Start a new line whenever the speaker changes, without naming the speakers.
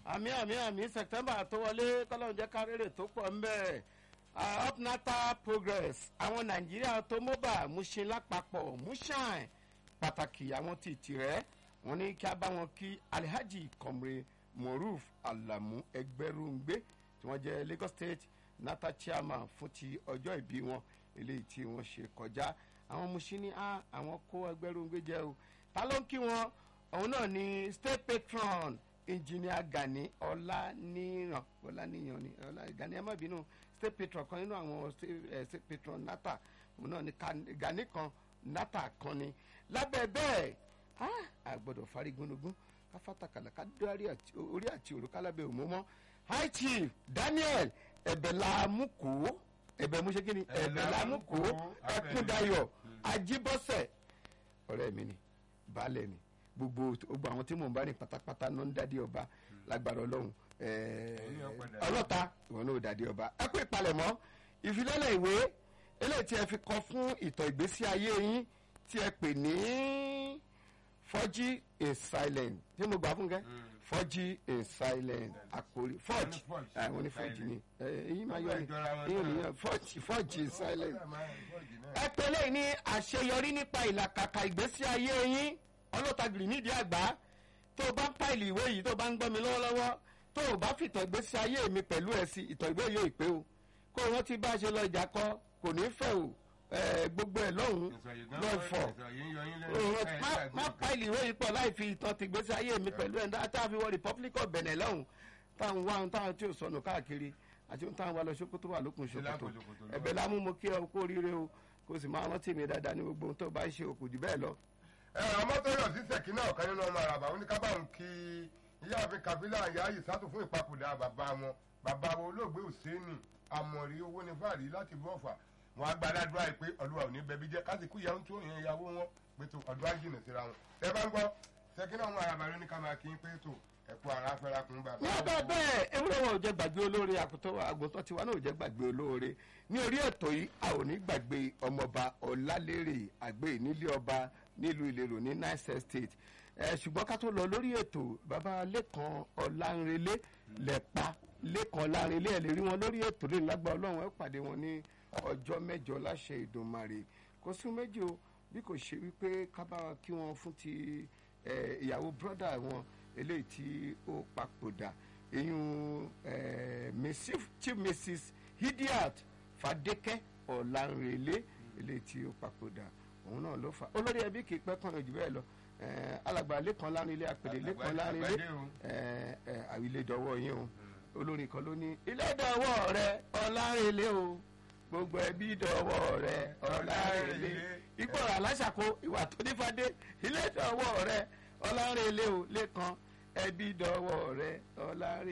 àmì àmì àmì september tó wọlé kọ́lọ́run jẹ́ kárẹ́rẹ́ tó pọ̀ ńbẹ́ upnata progress àwọn nàìjíríà tó mọ́bà múṣe lápapọ̀ múṣàn pàtàkì àwọn ti tìrẹ́ wọn ní kí a bá wọn kí alhaji komre moruf alamu ẹgbẹrúngbé tí wọ́n jẹ́ lagos state nata chairman fún ti ọjọ́ ìbí wọn eléyìí tí wọ́n ṣe kọjá àwọn musin ní àwọn kó ẹgbẹrúngbé jẹ́ o ta ló ń kí wọn òun náà ni state patron engineer gani ọláníyàn ọláníyàn ni ọlá gani ẹ má bínú state patron kan nínú àwọn state patron nata òun náà ni gani kan nata kan ni lábẹ́ bẹ́ẹ̀ a gbọ́dọ̀ fari gúnugún káfátàkàlà ká dórí orí àti òrùka lábẹ́ òmùmọ́ high chief daniel ẹ̀bẹ̀lámùkù ẹ̀bẹ̀ mú ṣe kí ni ẹ̀bẹ̀lámùkù ẹ̀kúndayọ̀ ajíbọ́sẹ̀ ọ̀rẹ́ mi ni baálẹ̀ ni gbogbo gbogbo àwọn tí mò ń bá ní pátápátá ló ń dádé ọba lágbára ọlọ́run ọlọ́ta ìwọ náà dádé ọba ẹ kú ìpalẹ̀mọ́ ìfilọ́lẹ̀ ìwé eléyìí tí ẹ fi kọ fún ìtọ̀ ìgbésí ayé yín tí ẹ pè ní fọ́jí in silent tí mo gbà fún kẹ́ fọ́jí in silent àkórí fọ́jí àwọn ní fọ́jí ni èyí máa yọ ni èyí ni fọ́jí fọ́jí in silent ẹ pè lẹ́yìn ní àṣeyọrí nípa ìlàkàkà ìgbésí ayé yín ọlọ́tàgìrì nídìí àgbà tó o bá ń pàìlì ìwé yìí tó o bá ń gbọ́ mi lọ́wọ́lọ́wọ́ tó o bá fìtọ̀ ìgbésí ayé mi pẹ̀lú ẹ̀ sí ìtọ̀ ìgbé yóò pé o kó o rántí bá a ṣe lọ ìjà kọ kò ní fẹ́ o gbogbo ẹ̀ lọ́hùn lọ́ fọ̀ má pàìlì ìwé yìí pọ̀ láì fi ìtọ̀ ti ìgbésí ayé mi pẹ̀lú ẹ̀ tá a fi wọ republic of benin lọ́hùn táwọn wá ohun táwọn tí ò sọnù káàkiri àti ohun táwọn wá lọ ṣòkòtò wà lókun ṣòkòtò ẹ̀bẹ̀ lámú mo kí ẹ kó ríire o kó o sì máa rántí mi dáadáa ní gbogbo ohun tó bá ṣe òkú jù bẹ́ẹ̀ lọ
ọmọ tó yọ sí sẹ̀kí náà kan nínú ọmọ àràbà oníkábàrún kí ìyáàfin kabila yayi sátò fún ìpapòdà bàbá wọn bàbá wọn olóògbé òsèènì àmọ̀rí owó ní fàárí láti bọ́ọ̀fà wọn agbáládùá yìí pé ọlúwa ò ní bẹbí jẹ kásìkú ìyàwó tó yẹn ìyàwó wọn pé tó ọdún ajínà síra wọn ẹ bá ń gbọ́ sẹ̀kí náà ọmọ àràbà lóní ká máa kí pé tó ẹ̀kú ara fẹ́ra kún bàbá.
ní ọgbà bẹ́ẹ̀ ewúrẹ́ wọn ò jẹ́ gbàgbé olóore àgùntàn tiwa náà ò jẹ́ gbàgbé olóore ní orí ètò yìí a ò ní gbàgbé ọmọọba ọlálérè àgbẹ̀ nílé ọba nílùú ìlérò ní nice estate ẹ ṣùgbọ́n ká tó lọ lórí ètò bàbá lẹ́kan ọ̀làǹrẹ̀lẹ̀ lẹ́pa lẹ́kan ọ̀làǹrẹ̀lẹ̀ ẹ̀ lè rí wọn lórí ètò lè lágbá ọlọ́run ẹ̀ pàdé wọn ní ọjọ́ mẹ́jọ láṣẹ ìdùnmarè kò sí méjì o bí kò ṣe wípé ká bá wọn kí wọn fún ti ìyàwó brọ́dà wọn eléyìí tí ó papòdà eyín chief mrs hidiat fadeke ọ̀làǹrẹ̀lẹ̀ eléyìí tí ó papòdà òun náà ló fà olórí ẹbí kì í pẹ́ kàn jù bẹ́ẹ̀ lọ alàgbà lẹ́kan lárin ilé àpèlè lẹ́kan lárin ilé àwílé dọwọ́ yín o olórin kan ló ní ilé dọwọ́ rẹ ọ̀làrẹ̀lẹ̀ o gbogbo ẹbí dọwọ́ rẹ ọ̀làrẹ̀lẹ̀ ìgbọ̀rọ̀ aláṣàkó ìwà tó nífàdé ilé dọwọ́ rẹ ọ̀làrẹ̀lẹ̀ o lẹ́kan ẹbí dọwọ́ rẹ ọ̀làrẹ̀lẹ̀.